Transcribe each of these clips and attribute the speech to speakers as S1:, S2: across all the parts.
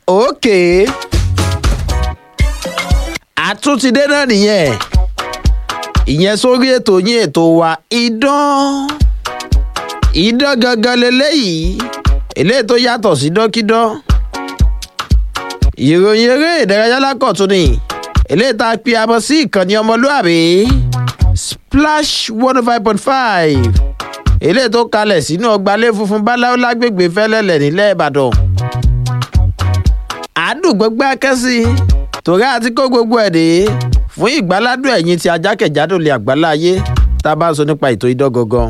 S1: òkè àtúntìdé náà nìyẹn ìyẹn sórí ètò yín ètò wa idán idán gangan leléyìí eléyìí tó yàtọ̀ sí dọ́kídán ìròyìn eré ìdárayá lákọ̀tún ni eléyìí tá a pe amọ̀ sí ìkànnì ọmọlúàbí splash one oh five point five eléyìí tó kalẹ̀ sínú ọgbàlẹ̀ funfun báláwo lágbègbè fẹ́lẹ́lẹ̀ nílẹ̀ ìbàdàn àádùgbọ́gbẹ́ akẹ́sí torí àti kó gbogbo ẹ̀ dé fún ìgbáládùn ẹ̀yìn tí ajákẹ̀jádò lè àgbálá ayé tá a bá ń sọ nípa ètò idán gangan.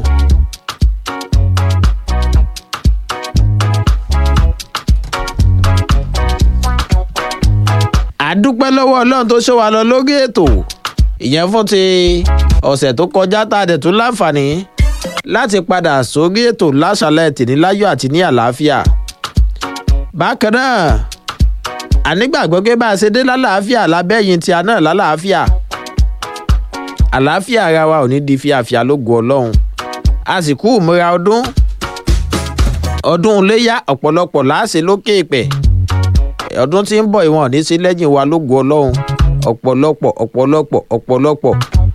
S1: àdúpẹ́ lọ́wọ́ ọlọ́run tó ṣe wà lọ lórí ètò ìyẹn fún ti ọ̀sẹ̀ tó kọjá tá a dẹ̀ tún láǹfààní láti padà sórí ètò láṣàlẹ̀ tìníláyọ̀ àti ní àlàáfíà. bákan náà ànígbàgbọ́ pé bá a ṣe dé lálàáfíà lábẹ́yìn tí a náà lálàáfíà àlàáfíà ara wa ò ní di fíafíà lógo ọlọ́run a sì kú ìmúra ọdún ọdún iléyà ọ̀pọ̀lọpọ̀ láàṣẹ lókè ìpẹ́ ọdún tí ń bọ̀ ìwọ̀n ní sí lẹ́yìn wa lógo ọlọ́run ọ̀pọ̀lọpọ̀ ọ̀pọ̀lọpọ̀ ọ̀pọ̀lọpọ̀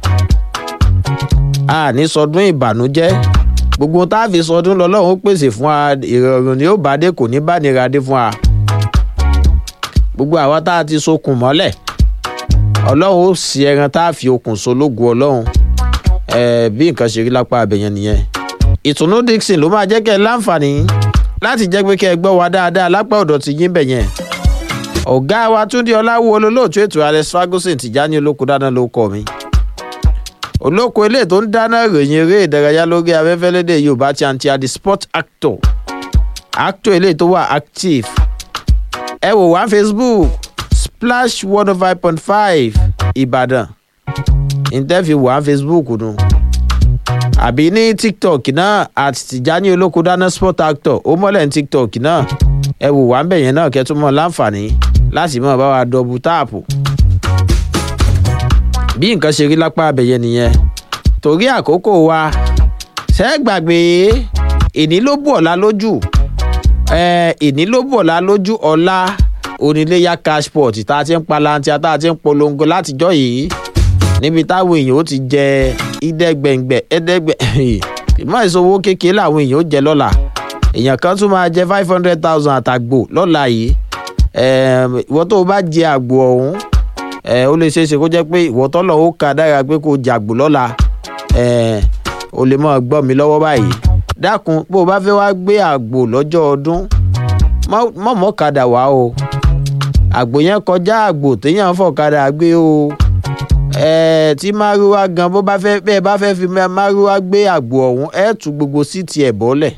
S1: a ní sọdún ìbànújẹ́ gbogbo tá a fi sọdún lọ́lọ́run ó pèsè fún wa ìrọ̀rùn ni ó bá dé kò ní bá nira dé fún wa gbogbo àwa tá a ti sokùn mọ́lẹ̀ ọlọ́run ó sì ẹran tá a fi okùn so lógo ọlọ́run bí nǹkan ṣe rí lápá abẹ̀yẹn nìyẹn ìtùnú dixon ló máa jẹ́ kẹ́ ẹ láǹfààní láti jẹ́ pé kẹ́ ẹ gbọ́ wa dáadáa lápá ọ̀dọ̀ ti yín bẹ̀yẹn ọ̀gá wa túndé ọláwó olólóòtú ètò alex ferguson tìjáni olóko dáná ló kọ mi olóko ilé tó ń dáná ìròyìn eré ìdárayá lórí afẹ́fẹ́ lédè yorùbá ti àǹtí adi sport actor actor ilé tó wà active ẹ wò wá facebook splash one oh five point five ìbàdàn ìtẹ́fì wà facebook nù àbí ní tiktok náà àti tìjáni olóko dáná sport actor ó mọ́lẹ̀ ní tiktok náà ẹ wò wá ń bẹ̀ yẹn náà kẹ́tún mọ́ láǹfààní láti mọ̀ bá wa dọ̀bù táàpù. bí nǹkan ṣe rí lápá abẹ̀yẹ nìyẹn torí àkókò wa ṣe é gbàgbé ìní ló bù ọ̀la lójú ìní ló bù ọ̀la lójú ọ̀la oníléyà cashport tá a ti ń palantia tá a ti ń polongo látijọ́ yìí níbi táwọn èèyàn ó ti jẹ ìdẹ́gbẹ̀ngbẹ̀ ẹ̀ẹ́dẹ́gbẹ̀ ìmọ̀ ìṣòwò kékeré làwọn èèyàn ó jẹ lọ́la èèyàn kan tún máa jẹ five hundred thousand àtàgbò lọ́la yìí ìwọ tó o bá jẹ àgbò ọ̀hún ó lè ṣeé ṣe kó jẹ́ pé ìwọ tọ́lọ̀ ó ka dára pé kó o jàgbò lọ́la o lè máa gbọ́ mi lọ́wọ́ báyìí dákun bó o bá fẹ́ wá gbé àgbò lọ́jọ́ ọdún mọ̀mọ́ kadà wá o àgbò yẹn kọjá àgbò téèyàn fọ̀kadà gbé o tí márúwá gan bó bá fẹ́ bẹ́ẹ̀ bá fẹ́ fi márúwá gbé àgbò ọ̀hún ẹ̀ tú gbogbo síìtì ẹ̀ bọ́lẹ̀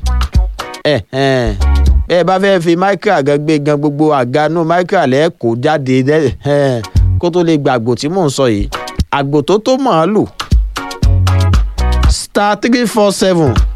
S1: bẹ́ẹ̀ bá fẹ́ fi micra gan gbé gan gbogbo àganú micra lẹ́ kó jáde kó tó lè gba àgbò tí mò ń sọ yìí àgbò tó tó màálù star three four seven